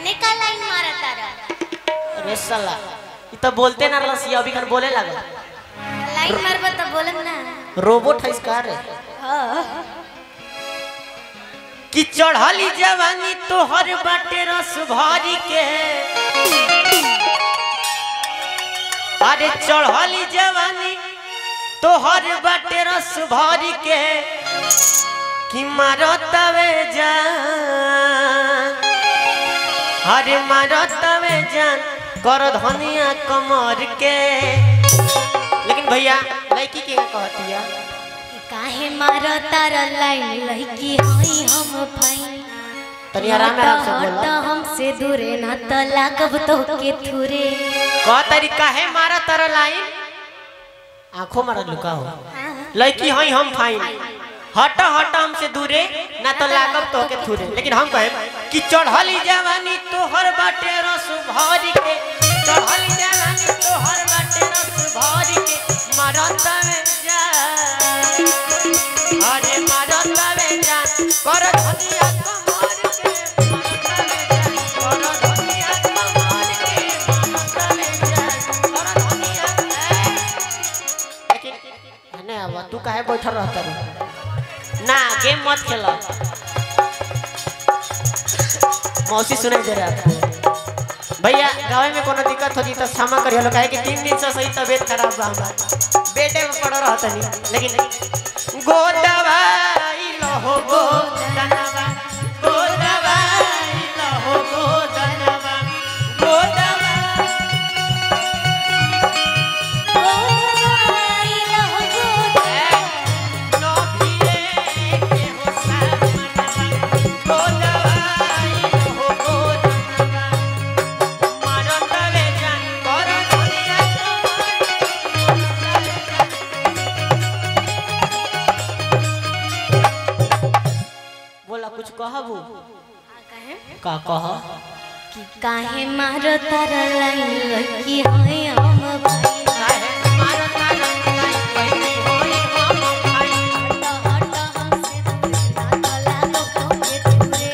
एने का लाइन मारा तारा अरे साला ई तो बोलते ना रसी अभी खन बोले लगा लाइन मारबा तो बोलम ना रोबोट है इसका रे कि चढ़ली जवानी तोहर बाटे रस भरी के अरे चढ़ली जवानी तोहर बाटे रस भरी के कि मारो तवे जान अरे मारो तवे जान कर धनिया कमर के लेकिन भैया लड़की के कहती है काहे मारा तारा लाइन लड़की हई हम भाई तनी आराम आराम से हट बोलो हमसे दूरे ना तो लागब तो के थुरे का तरीका है मारा तारा लाइन आंखों मारा लुका हो लड़की हई हम फाइन हट हट हमसे दूरे ना तो लागब तो के थुरे लेकिन हम कहे कि चढ़ली जवानी तोहर बाटे रस भरी के चढ़ली जवानी तोहर बाटे रस भरी के मारत में जा अरे मारत में जा कर धनिया कमर के मारत में जा कर धनिया कमर के मारत में जा कर धनिया लेकिन नहीं अब तू काहे बैठल रहता रे ना गेम मत खेला मौसी सुनाई दे रहा है भैया गाँव में कोनो दिक्कत होती तो क्षमा करियो लोग काहे कि तीन दिन से सही तबीयत खराब बा हमार बेटे में पड़ रहा तनी लेकिन गो दवाई लहो गो दनवा गो दवाई लहो गो दनवा गो दवाई नो फिरे के हो सामनवा गो दवाई लहो गो दनवा मारो तवे जान कर दुनिया बोला कुछ कहबू का कह कि काहे मारो तारा लाइन लड़की हई हम भाई काहे मारो तारा लाई पहिली होई हम भाई हट हट हमसे दूरे ना तो लागब तो के थुरे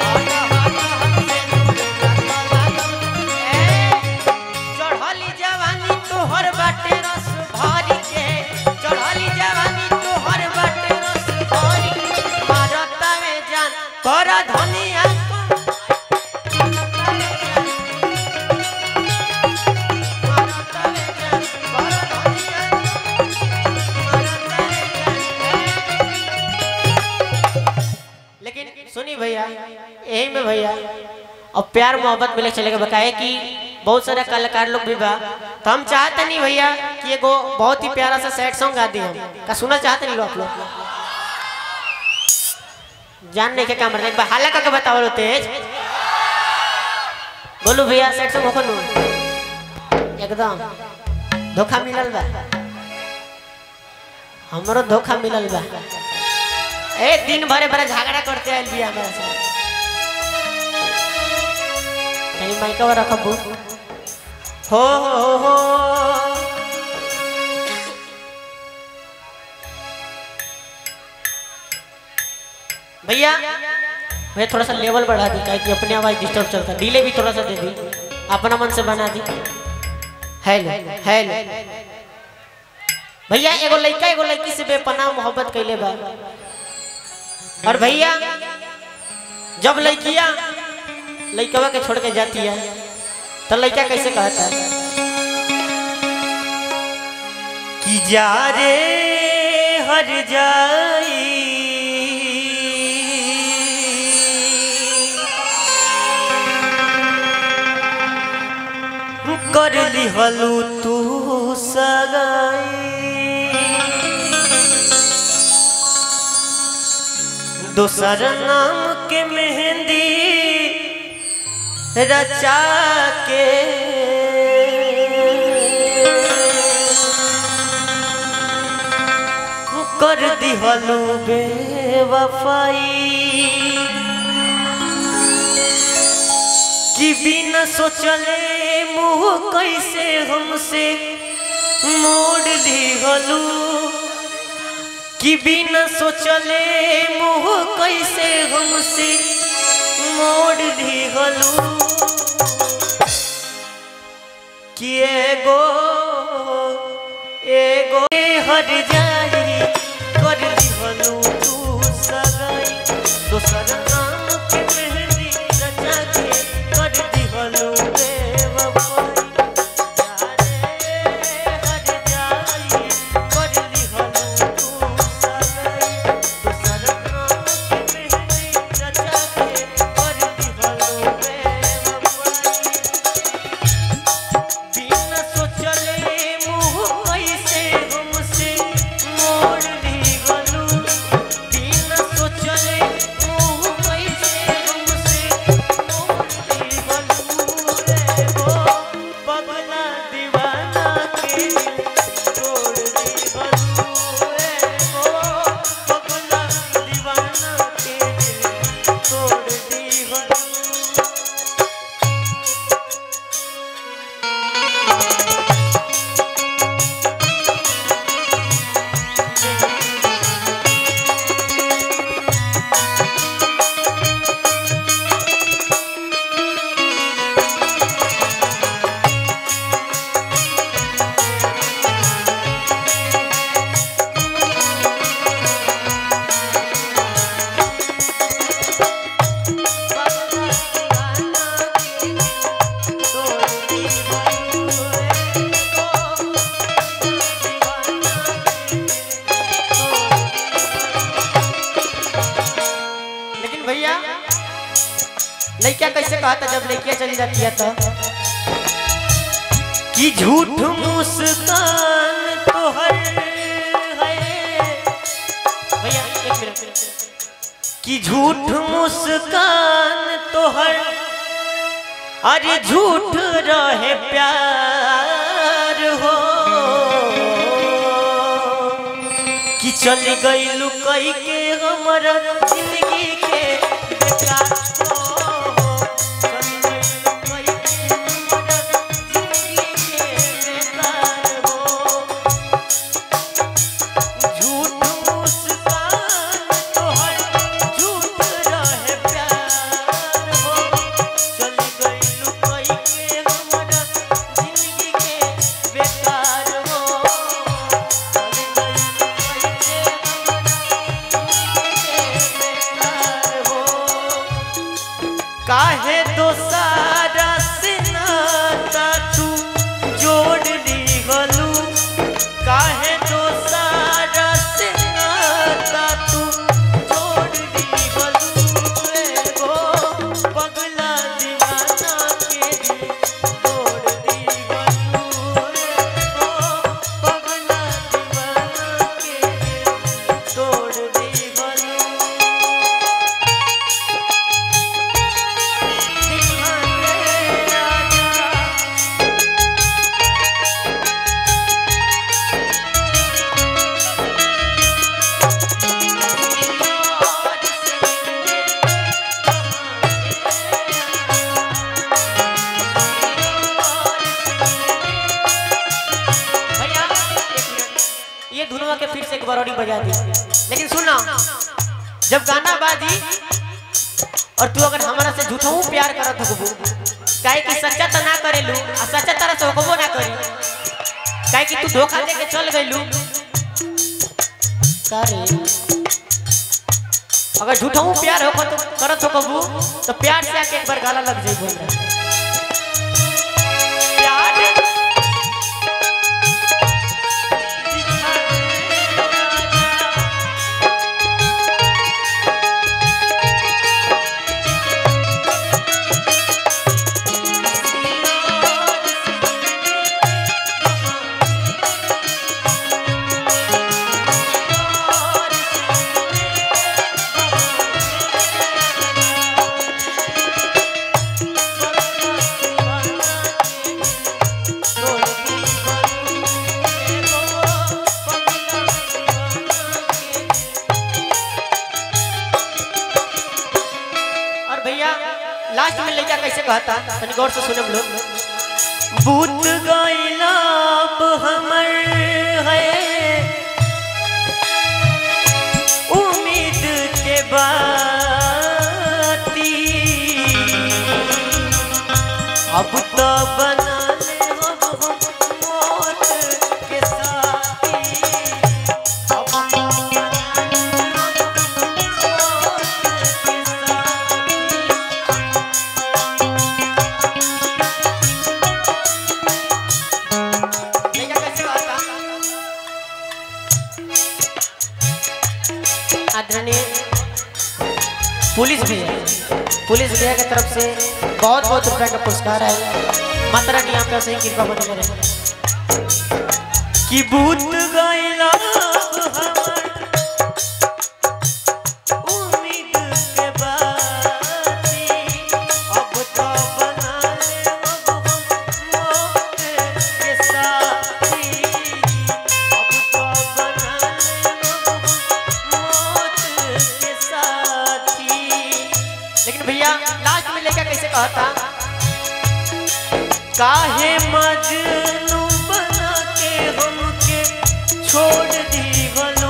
चढ़ली जवानी तोहर बाटे रस भरी के चढ़ली जवानी तोहर बाटे रस भरी के मारत में जान कर धनिया लेकिन सुनी भैया यही में भैया अब प्यार मोहब्बत मिले चलेगा बताए कि बहुत सारे कलाकार लोग भी बा तो हम चाहते नहीं भैया कि एगो बहुत ही प्यारा सा सैड सॉन्ग गा दी हम का सुना चाहते नहीं लोग आप लोग जानने के काम एक बार हाला करके बताओ लो तेज बोलू भैया सैड सॉन्ग होखो नु एकदम धोखा मिलल बा हमरो धोखा मिलल बा ए दिन भरे भरे झगड़ा करते आइल बिया हमरा से तनी माइकवा रखबू हो हो हो भैया भैया थोड़ा सा लेवल बढ़ा दी क्या कि अपने आवाज डिस्टर्ब चलता है डिले भी थोड़ा सा दे दी अपना मन से बना दी हेलो हेलो भैया एगो लड़का एगो लड़की से बेपनाह मोहब्बत कैले बा और भैया जब लड़किया लड़कवा के छोड़ के जाती है तो लड़का कैसे कहता है कि जा रे हर जाई कर लिहलू तू सगाई दोसर नाम के मेहंदी रचा के कर दिहलू बेवफाई कि बिना सोचले मुँह कैसे हमसे मोड़ दिहलू कि बिना सोचले मुँह कैसे हमसे मोड़ दिहलू हर जाई कर दिहनु तू सगाई दोसर नाम के मेहंदी रचा के कर दिहनु बेवफाई जाने हर जाई कर दिहनु तू सगाई दोसर नाम के मेहंदी रचा के कर दिहनु बेवफाई बिना सोचले मुँह कैसे हमसे मोड़ दी गलू बिना सोचले मुँह कैसे हमसे मोड़ दी गलू रे वो पगला दीवाना के तोड़ दी गलू रे वो पगला दीवाना के तोड़ दी गलू लेकिन भैया लड़किया कैसे कहा था जब लड़कियां चली जाती है तो कि झूठ मुस्कान तो हर है भैया एक मिनट कि झूठ मुस्कान तो हर अरे झूठ रहे प्यार हो कि चल गई लुकई के हमर जिंदगी के बेकार हो चल गई लुकई के हमर जिंदगी के बेकार हो झूठ मुस्कान तोहर झूठ रहे प्यार हो चल गई लुकई के हमर जिंदगी के बेकार हो चल गई लुकई के हमर जिंदगी के बेकार हो काहे दोसारा से नाता तू जोड़ ली गलू काहे दोसारा से नाता तू जोड़ दी गलू एगो पगला दीवाना के दिल तोड़ दी गलू एगो पगला दीवाना के दिल तोड़ दी गलू दिखाने राजा भैया एक मिनट ये धुनवा के फिर से एक बार और ही बजा दी लेकिन सुनना जब गाना बाजी और तू अगर हमारा से झूठहू प्यार करत होबू काहे कि सच्चा त ना करेलू आ सच्चा तरह से होबो ना करी काहे कि तू धोखा दे के चल गइलू करे अगर झूठहू प्यार हो तो करत होबू तो प्यार से आके एक बार गाला लग जाई बोल प्यार और भैया लास्ट में लड़का कैसे कहता तनी गौर से सुने हम लोग बूत गैलाब हमर है उम्मीद के बाती अब तो बना ले हम मौत के साथी पुलिस भैया पुलिस भैया की तरफ से बहुत बहुत रुपए का पुरस्कार है माता रानी आपका सही कृपा बने रहे कि भूत गइला हमर उम्मीद के बाती अब तो बना ले अब हम मौत के साथी अब तो बना ले अब हम मौत के साथी लेकिन भैया लास्ट में लेकर कैसे कहता काहे मजनू बना के हमके छोड़ दी गलू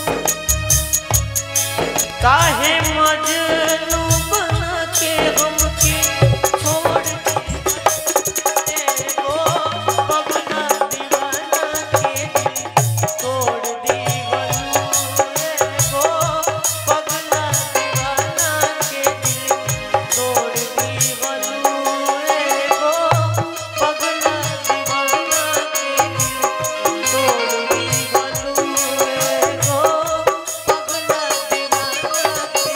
काहे मजनू बना के हमके छोड़ दी एगो पगला दीवाना के दिल तोड़ दी गलू एगो पगला दीवाना के दिल तोड़ दी गलू एगो पगला दीवाना के दिल तोड़ दी गलू एगो पगला दीवाना के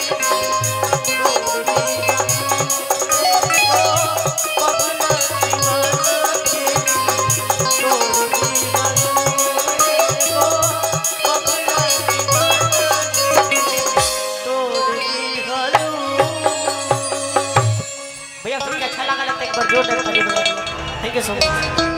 भैया सुन के अच्छा लगा लगता है एक बार जोरदार ताली बजा दो थैंक यू सो मच